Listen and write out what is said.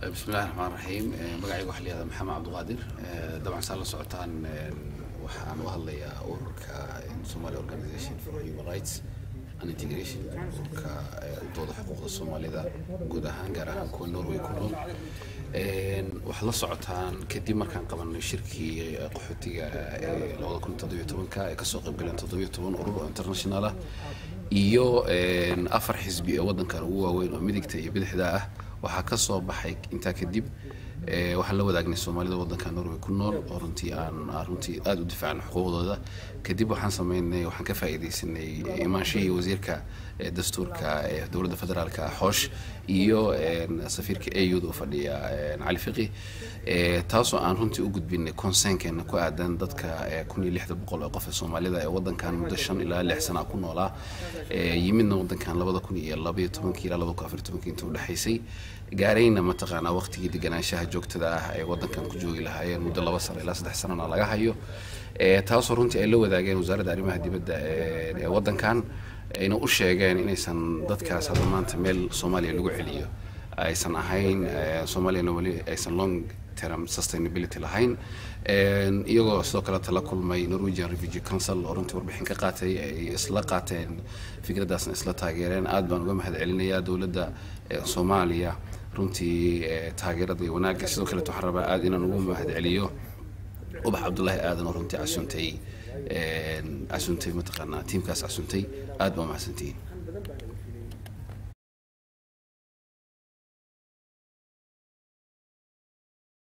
bismillahi raxmaan raxiim magacayga waxaa layihahdaa maxamed cabdiqaadir dabcan saa la socotaan waxaan u hadlayaa ururka somali organization for human rights and integration ururka udooda xuquuqda soomaalida guud ahaan gaar ahaan kuwa norway ku nool waxaad la socotaan kadib markaan qabanay shirkii qaxootiga ee labada kun toddobiyo tobanka ee kasoo qayb galeen toddobiyo toban urur oo international ah iyo afar xisbi ee waddankan ugu waaweyn oo midigta iyo bidixda ah waxaa ka soo baxay intaa kadib waxaan la wadaagnay soomaalida waddanka norway ku nool oo runtii aan runtii aada u difaacnay xuquuqdooda kadib waxaan sameynay waxaan ka faa'iidaysanay imaanshihii wasiirka dastuurka ee dowladda federaalka xoosh iyo safiirka auda u fadhiya cali fiqi taasoo aan runtii u gudbinay conseenkeena ku aadan dadka kun iyo lixda boqol ee qof ee soomaalida ee waddankan muddo shan ilaa lix sana ku noolaa yimidna waddankan labada kun iyo labaiyo tobankii ilaa labada kun afar tobankii inta u dhexaysay gaarayna mataqaanaa waqtigii deganaanshaha joogtada ah ay waddankan ku joogi lahaayeen muddo laba sano ilaa saddex sanona laga hayo taasoo runtii ay la wadaageen wasaaradda arrimaha dibadda ee waddankan ayna u sheegeen inaysan dadkaas hadda maanta meel soomaaliya lagu celiyo aysan ahayn soomaaliyana weli aysan long term sustainability lahayn iyagoo sidoo kale tala kulmay norwegian refugee council oo runtii warbixin ka qaatay ay isla qaateen fikraddaasna isla taageereen aad baan uga mahad celinayaa dowladda soomaaliya runtii taageerada iyo wanaagga sidoo kaleet waxaan rabaa aad inaan ugu mahad celiyo ubax cabdullaahi aadan oo runtii casuntay casuntay mataqaanaa tiimkaas casuntay aad baa mahadsantihiin